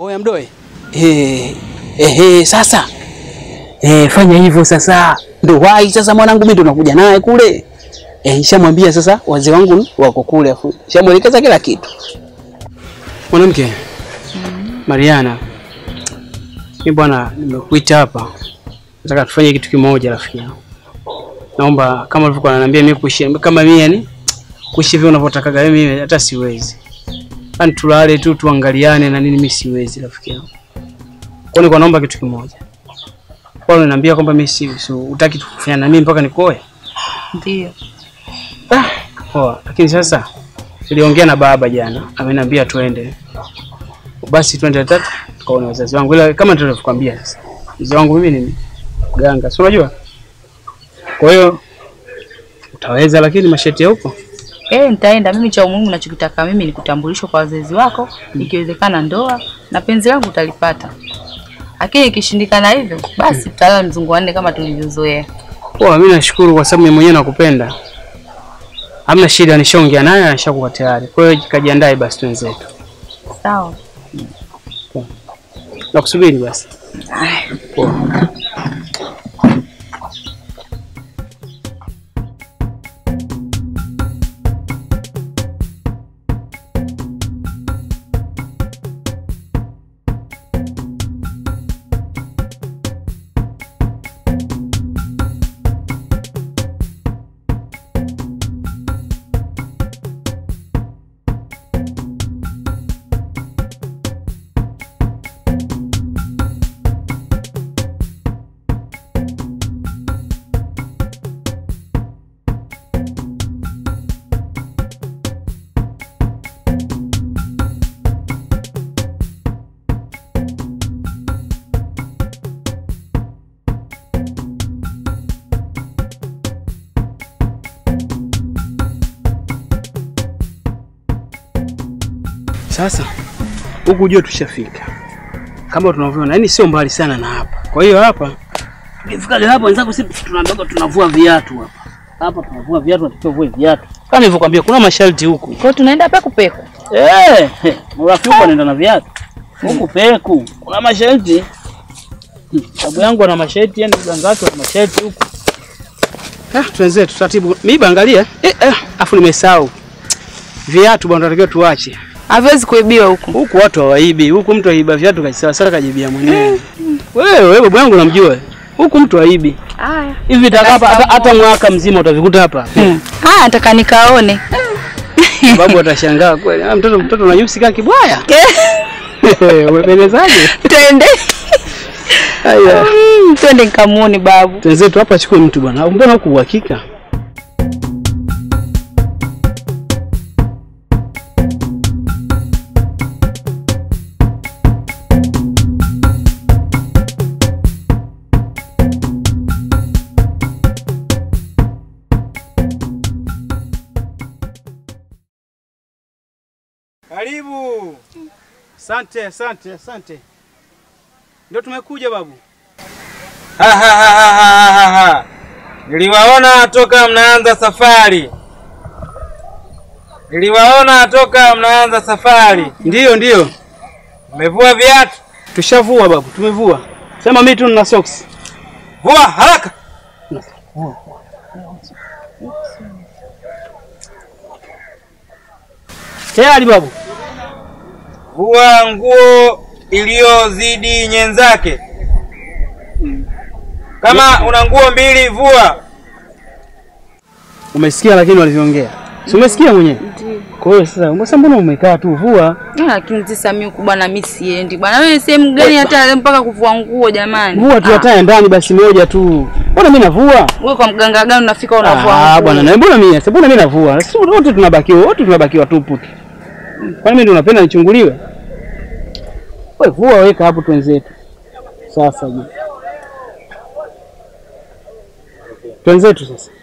Oya mdoe. Eh, eh, sasa. Eh, fanya hivyo sasa. Ndo wai sasa mwanangu mimi ndo nakuja naye kule. Eh, nishamwambia sasa wazee wangu wako kule afu. Nishamwelekeza kila kitu. Mwanamke. Mariana. Mimi bwana nimekuita hapa. Nataka tufanye kitu kimoja rafiki yangu. Naomba kama ulivyokuwa unaniambia mimi kuishi kama mimi yani kuishi vile unavyotakaga mimi hata siwezi. Yaani tulale tu tuangaliane na nini, mimi siwezi rafiki yangu. Kwa nini naomba kitu kimoja. Kwa nini unaniambia kwamba mimi si si- hutaki kufanya na mimi mpaka nikoe? Ndio. Ah, poa. Lakini sasa niliongea na baba jana, ameniambia twende. Basi twende tatu tukaone wazazi wangu. Ila kama tulivyokuambia sasa. Mzee wangu mimi ni mganga. Si unajua? Kwa hiyo utaweza lakini masheti ya huko. Eh, nitaenda. Mimi cha umuhimu nachokitaka mimi ni kutambulishwa kwa wazazi wako, ikiwezekana ndoa na penzi langu utalipata. Lakini ikishindikana hivyo, basi tutalala mzungu wanne kama tulivyozoea. Poa, mimi nashukuru kwa sababu mimi mwenyewe nakupenda. Hamna shida, nishaongea naye anashakuwa tayari. Kwa hiyo kajiandae basi twenzetu. Sawa. Nakusubiri basi. Poa. Sasa huku jua tushafika, kama tunavyoona, yani sio mbali sana na hapa. Kwa hiyo hapa tukifika hapa, wenzangu, sisi tunaambiwa tunavua viatu hapa. Hapa tunavua viatu, tunatakiwa vue viatu kama nilivyokuambia, kuna masharti huku. Kwa hiyo tunaenda peku peku. Eh, rafiki huko anaenda na viatu huku peku, kuna masharti. Babu yangu ana masharti, yani mganga wake ana masharti huku. Ah, tuanze taratibu. Mimi angalia, eh, eh, afu nimesahau viatu bwana, tunatakiwa tuache Haviwezi kuibiwa huku. huku watu hawaibi, huku mtu aiba viatu kasawasawa kajibia mwenyewe. Wewe wewe babu yangu namjua. Huku mtu haibi. Haya. Hivi vitaka hapa hata, hata mwaka mzima utavikuta hapa. Haya, nataka nikaone. Babu atashangaa kweli. Ah, mtoto mtoto na nyusi kama kibwaya. Umependezaje? Twende. Haya. Mm, Twende nikamuone babu. Tenzetu hapa chukue mtu bwana. Mbona huku uhakika? Karibu. Asante, asante, asante. Ndio tumekuja babu. Ha, ha, ha, ha, ha, ha, ha. Niliwaona toka mnaanza safari, niliwaona toka mnaanza safari. Ndiyo, ndiyo. Mmevua viatu? Tushavua babu, tumevua. Sema mimi tu nina socks. Vua haraka! Tayari babu. Vua nguo iliyozidi nyenzake. Kama una nguo mbili, vua. Umesikia lakini walivyoongea. Si umesikia mwenyewe? Kwa hiyo sasa, mbona mbona umekaa tu vua? Ah, Lakini sasa mimi huku bwana mimi siendi. Bwana wewe sehemu gani hata leo mpaka kuvua nguo jamani? Vua tu hata ndani basi moja tu. Mbona mimi navua? Wewe kwa mganga gani unafika unavua Ah, nguo? bwana na mbona mimi? Sasa mbona mimi navua? Sisi wote tunabakiwa, wote tunabakiwa tupu tu. Kwani mimi ndio napenda nichunguliwe? Wewe vua weka hapo twenzetu. Sasa je. Twenzetu sasa.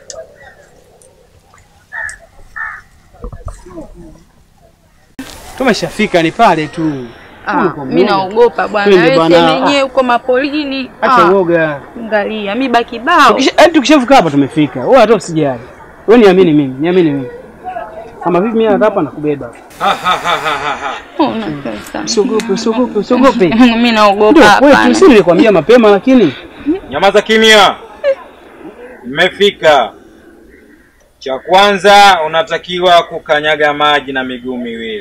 Tumeshafika ni pale tu. Ah, mimi naogopa bwana. Twende Wewe bwana. sehemu yenyewe huko mapolini. Acha Ah, uoga. Angalia, mimi baki bao. Tukisha- yaani tukishafika hapa tumefika. Wewe hata usijali. Wewe niamini mimi, niamini mimi. Kama vipi mimi hapa nakubeba. Ha, ha, ha, ha, ha, ha. Una pesa. Usiogope, usiogope, usiogope. Mimi naogopa Ndio kwetu, hapana. si nilikwambia mapema lakini Nyamaza kimya. Mmefika. Cha kwanza unatakiwa kukanyaga maji na miguu miwili.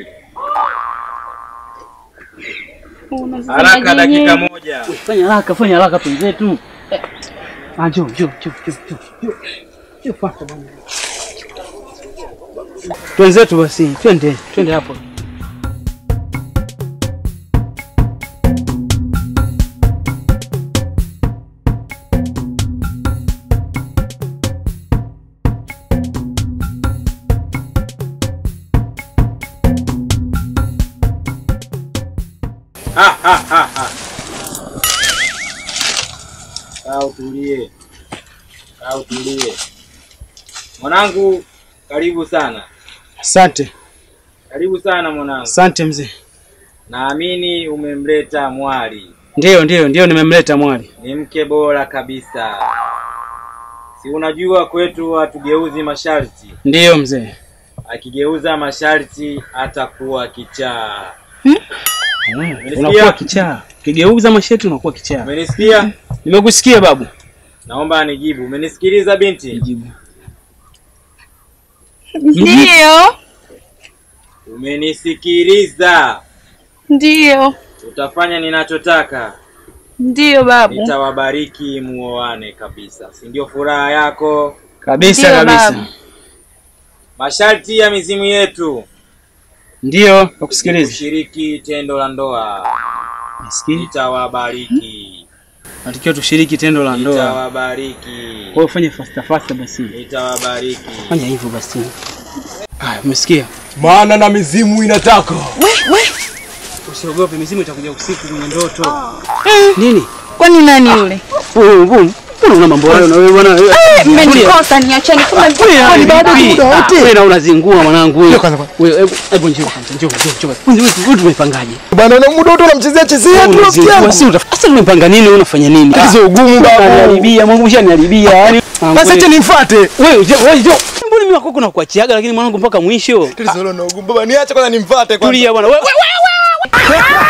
Haraka dakika moja. fanya haraka, fanya haraka twenzetu. Ah, njoo, njoo, njoo, njoo, njoo, njoo. Njoo fuata bwana. Twenzetu basi, twende, twende hapo. Ha, ha, ha, ha. Kaa utulie. Kaa utulie. Mwanangu, karibu sana. Asante, Karibu sana mwanangu. asante mzee. Naamini umemleta mwali. Ndio, ndio, ndio nimemleta mwali. Ni mke bora kabisa. Si unajua kwetu hatugeuzi masharti. Ndio mzee. Akigeuza masharti atakuwa kichaa. Unakuwa kichaa. Ukigeuza mashetu unakuwa kichaa. Umenisikia? Nimekusikia babu. Naomba anijibu. Umenisikiliza binti? Nijibu. Ndio. Umenisikiliza? Ndio. Utafanya ninachotaka. Ndio babu. Nitawabariki muoane kabisa. Si ndio furaha yako? Kabisa Ndio, kabisa. babu. Masharti ya mizimu yetu. Ndio, nakusikiliza. Kushiriki tendo la ndoa. Nasikia. Nitawabariki. Natakiwa tushiriki tendo la ndoa. Nitawabariki. Kwa hiyo fanya fasta fasta basi. Nitawabariki. Fanya hivyo basi. Haya, umesikia? maana na mizimu inataka Usiogope, mizimu itakuja usiku kwenye ndoto. Nini? Kwani nani yule? Wewe wewe mbona una mambo hayo na wewe bwana? wewe- Mmenikosa niacheni kumbe Wewe bado vipi? muda wote. Wewe na unazingua mwanangu wewe. Njoo kwanza kwanza. Wewe hebu hebu njoo kwanza, njoo njoo njoo. Wewe wewe wewe tumepangaje? bwana na muda wote unamchezea chezea tu rafiki Unazingua yangu si utaf- Sasa tumepanga nini wewe unafanya nini? tatizo ugumu babu Unaniharibia, Mungu mshaniharibia. Yaani basi acha nimfuate wewe njoo wewe njoo. Mbona mimi wako kuna kuachiaga lakini mwanangu mpaka mwisho? tatizo hilo na ugumu baba niache kwanza nimfuate kwanza Tulia bwana. Wewe wewe wewe.